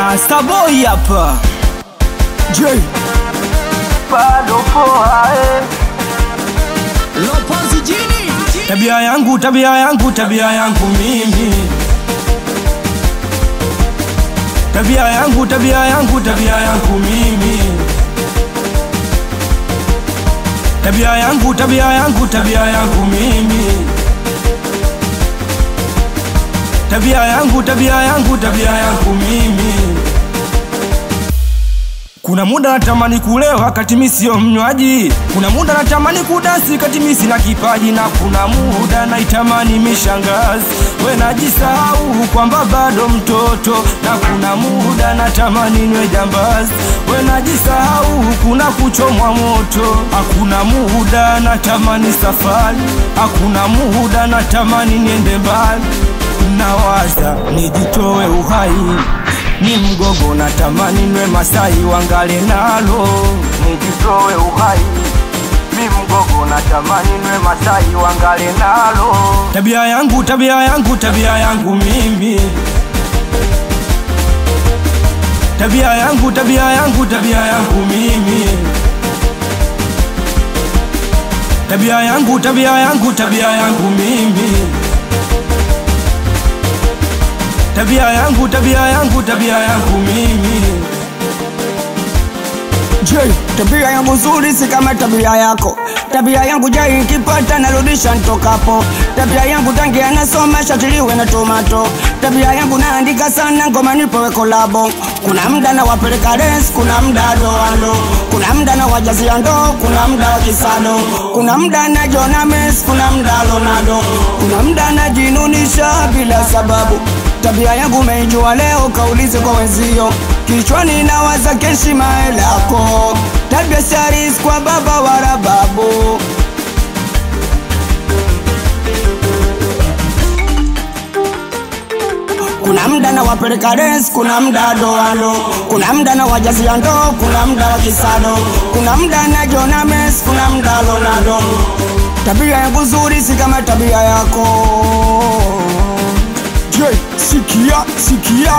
Starboy hapa J bado poa eh. Lopozi jini Tabia yangu, tabia yangu, tabia yangu mimi. Tabia yangu, tabia yangu, tabia yangu mimi. Tabia yangu, tabia yangu, tabia yangu mimi. Tabia yangu, tabia yangu, tabia yangu mimi. Kuna muda natamani kulewa kati mi sio mnywaji, kuna muda natamani kudasi kati mi sina kipaji, na kuna muda naitamani mishangazi, we najisahau kwamba bado mtoto, na kuna muda natamani nwe jambazi, we najisahau kuna kuchomwa moto, hakuna muda natamani safari, hakuna muda natamani niende mbali, nawaza nijitoe uhai ni mgogo natamani nwe Masai wangale nalo nijitoe uhai mi mgogo natamani nwe Masai wangale nalo tabia yangu tabia yangu tabia yangu mimi tabia yangu tabia yangu tabia yangu mimi tabia yangu tabia yangu tabia yangu mimi tabia yangu tabia yangu tabia yangu mimi J tabia yangu nzuri si kama tabia yako tabia yangu jai ikipata narudisha ntokapo tabia yangu tangi anasoma shatiliwe na tomato tabia yangu naandika sana ngoma nipewe kolabo kuna mda na wapeleka res kuna mda doando kuna mda na wajazia ndo kuna mda wa kisado kuna mda na jona mes kuna mda lonado kuna mda najinunisha bila sababu tabia yangu meijua leo kaulize kwa wenzio kichwani nawaza keshima lako tabia saris kwa baba wala babu kuna mda na wapeleka res kuna mda doando kuna mda na wajazia ndo kuna mda wa kisado kuna mda na jona mes kuna mda lonado tabia yangu nzuri si kama tabia yako J, sikia sikia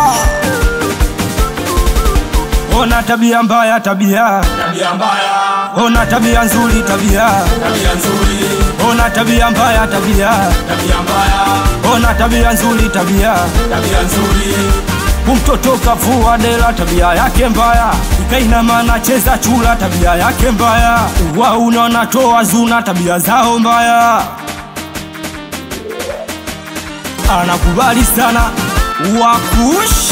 ona tabia mbaya tabia tabia mbaya, ona tabia nzuri tabia tabia nzuri, ona tabia mbaya tabia tabia mbaya, ona tabia nzuri tabia tabia nzuri, umtoto kavua dela tabia yake mbaya ikainama nacheza chula tabia yake mbaya wauna wanatoa zuna tabia zao mbaya anakubali sana wakush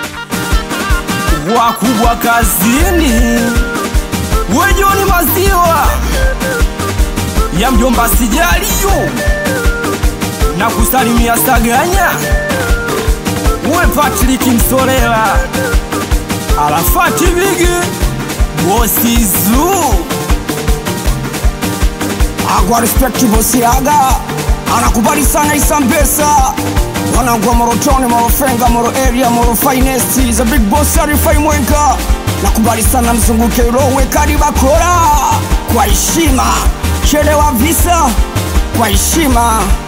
wakubwa kazini wejoni maziwa ya mjomba sijaliyo na kusalimia saganya we Patrick Msorela Arafati Bigi Bosi Zoo agwa respect bosiaga anakubali sana isambesa wanangwa morotoni morofenga moro area moro finest za big boss arifai mwenga nakubali sana mzunguke rowe kari bakora kwa heshima chelewa visa kwa heshima